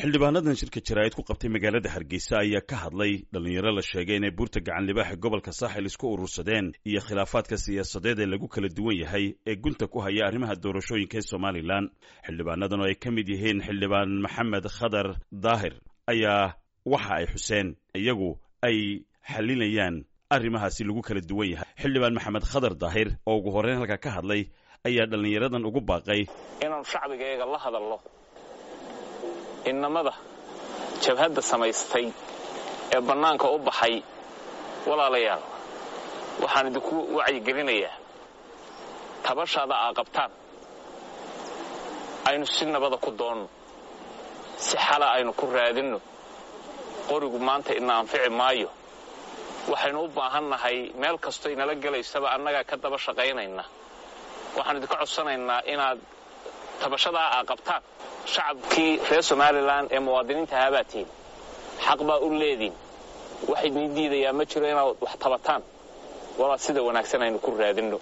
xildhibaanadan shirka jaraa'id ku qabtay magaalada hargeysa ayaa ka hadlay dhallinyaro la sheegay inay buurta gacan libaaxa gobolka saaxil isku urursadeen iyo khilaafaadka siyaasadeed ee lagu kala duwan yahay ee gunta ku haya arrimaha doorashooyinka ee somalilan xildhibaanadan oo ay ka mid yihiin xildhibaan maxamed khadar daahir ayaa waxa ay xuseen iyagu ay xalinayaan arrimahaasi lagu kala duwan yahay xildhibaan maxamed khadar daahir oo ugu horreyn halka ka hadlay ayaa dhallinyaradan ugu baaqay inaanu shacbigayaga la hadalno innamada jabhadda samaystay ee bannaanka u baxay walaalayaal waxaan idinku wacyigelinayaa tabashaada aa qabtaan aynu si nabada ku doonno si xala aynu ku raadinno qorigu maanta ina anfici maayo waxaynu u baahan nahay meel kastoo inala gelaysaba annagaa ka daba shaqaynayna waxaan idinka codsanaynaa inaad tabashadaa aa qabtaan shacabkii reer somalilan ee muwaadiniinta haabaatiin xaq baa u leediin wax idin diidayaa ma jiro inaad wax tabataan walaa sida wanaagsan aynu ku raadinno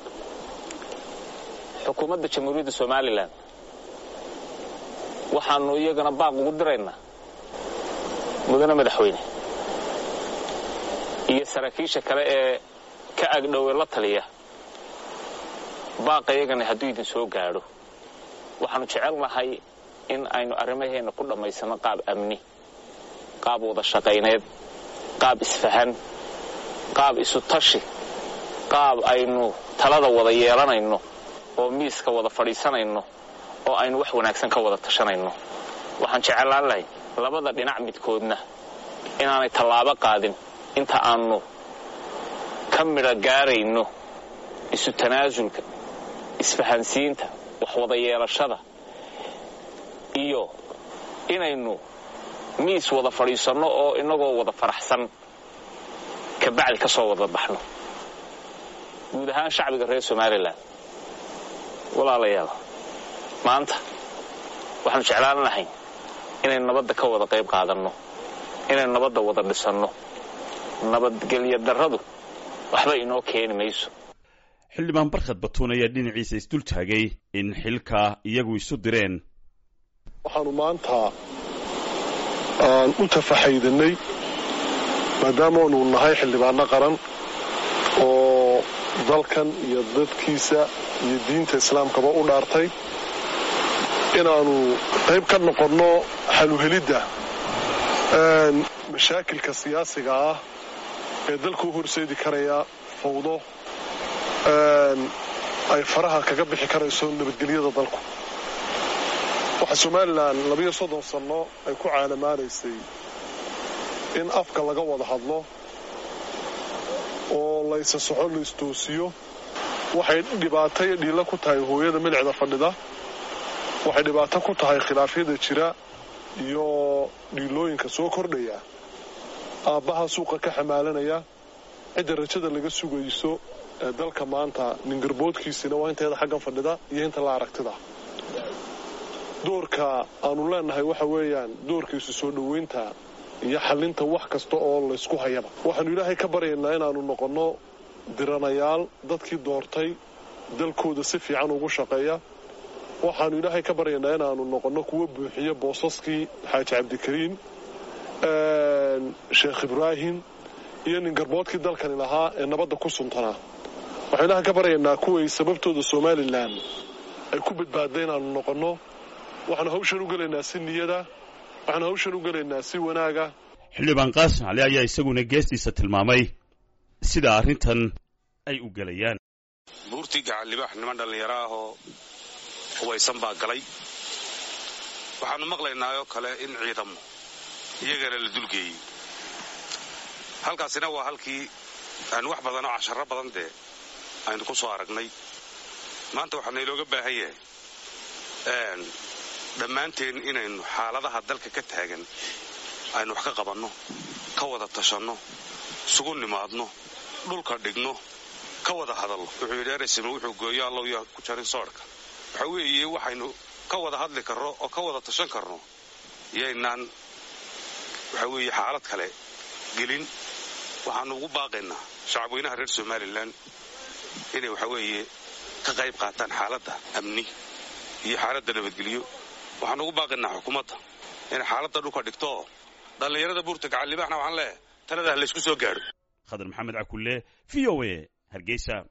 xukuumadda jamhuuriyadda somalilan waxaannu iyagana baaq ugu diraynaa mudane madaxweyne iyo saraakiisha kale ee ka agdhowe la taliya baaqa iyagana hadduu idin soo gaadho waxaannu jecel nahay in aynu arrimaheenna ku dhammaysanno qaab amni qaab wada shaqayneed qaab isfahan qaab isu tashi qaab aynu talada wada yeelanayno oo miiska wada fadhiisanayno oo aynu wax wanaagsan ka wada tashanayno waxaan jeclaan lahay labada dhinac midkoodna inaanay tallaabo qaadin inta aannu ka midho gaarayno isu tanaasulka isfahansiinta wax wada yeelashada iyo inaynu miis wada fadhiisanno oo innagoo wada faraxsan kabacdi ka soo wada baxno guud ahaan shacbiga reer somalilan walaalayaal maanta waxaanu jeclaan lahay inaynu nabadda ka wada qayb qaadanno inaynu nabadda wada dhisanno nabadgelyo darradu waxba inoo keeni mayso xildhibaan barkhad batuun ayaa dhinaciisa isdul taagay in xilka iyagu isu direen waxaanu maanta aan u tafaxaydanay maadaamaanu nahay xildhibaano qaran oo dalkan iyo dadkiisa iyo diinta islaamkaba u dhaartay inaannu qayb ka noqonno xaluhelidda mashaakilka siyaasiga ah ee dalka u horseedi karaya fawdo ay faraha kaga bixi karayso nabadgelyada dalku waxaa somalilan labiyo soddon sanno ay ku caalamaanaysay in afka laga wada hadlo oo laysa soxo laystoosiyo waxay dhibaato iyo dhiilla ku tahay hooyada milicda fadhida waxay dhibaato ku tahay khilaafyada jira iyo dhiilooyinka soo kordhaya aabbaha suuqa ka xamaalanaya cidda rajada laga sugayso ee dalka maanta ningarboodkiisina waa inteeda xaggan fadhida iyo inta la aragtida doorka aanu leenahay waxa weeyaan doorkiisu soo dhoweynta iyo xallinta wax kasta oo laysku hayaba waxaanu ilaahay ka baryaynaa inaannu noqonno diranayaal dadkii doortay dalkooda si fiican ugu shaqeeya waxaannu ilaahay ka baryaynaa inaannu noqonno kuwa buuxiya boosaskii xaaji cabdikariim sheekh ibraahim iyo ningarboodkii dalkani lahaa ee nabadda ku suntanaa waxaanu ilaahay ka baryaynaa kuway sababtooda somalilan ay ku badbaadda inaannu noqonno waxaanu hawshan u gelaynaa si niyada waxaanu hawshan u gelaynaa si wanaaga xildhibaan qaasim cali ayaa isaguna geestiisa tilmaamay sida arrintan ay u gelayaan buurtii gacan libaax niman dhallinyaro ah oo hubaysan baa galay waxaannu maqlaynaayoo kale in ciidamo iyagana la dulgeeyey halkaasina waa halkii aynu wax badan oo casharro badan dee aynu ku soo aragnay maanta waxaa naylooga baahan yahay dhammaanteen inaynu xaaladaha dalka ka taagan aynu wax ka qabanno ka wada tashanno isugu nimaadno dhulka dhigno ka wada hadallo wuxuu yidhi eresima wuxuu gooyo allow yaa ku jarin soodhka waxa weeye waxaynu ka wada hadli karno oo ka wada tashan karno yaynaan waxa weeye xaalad kale gelin waxaannu ugu baaqaynaa shacabweynaha reer somalilan inay waxa weeye ka qayb qaataan xaaladda amni iyo xaaladda nabadgelyo waxaan ugu baaqaynaa xukuumadda inay xaaladda dhulka dhigto dhallinyarada buurta gacan libaaxna waxaan leeyahay talada ha laysku soo gaadho khadar maxamed cakulle v o a hargeysa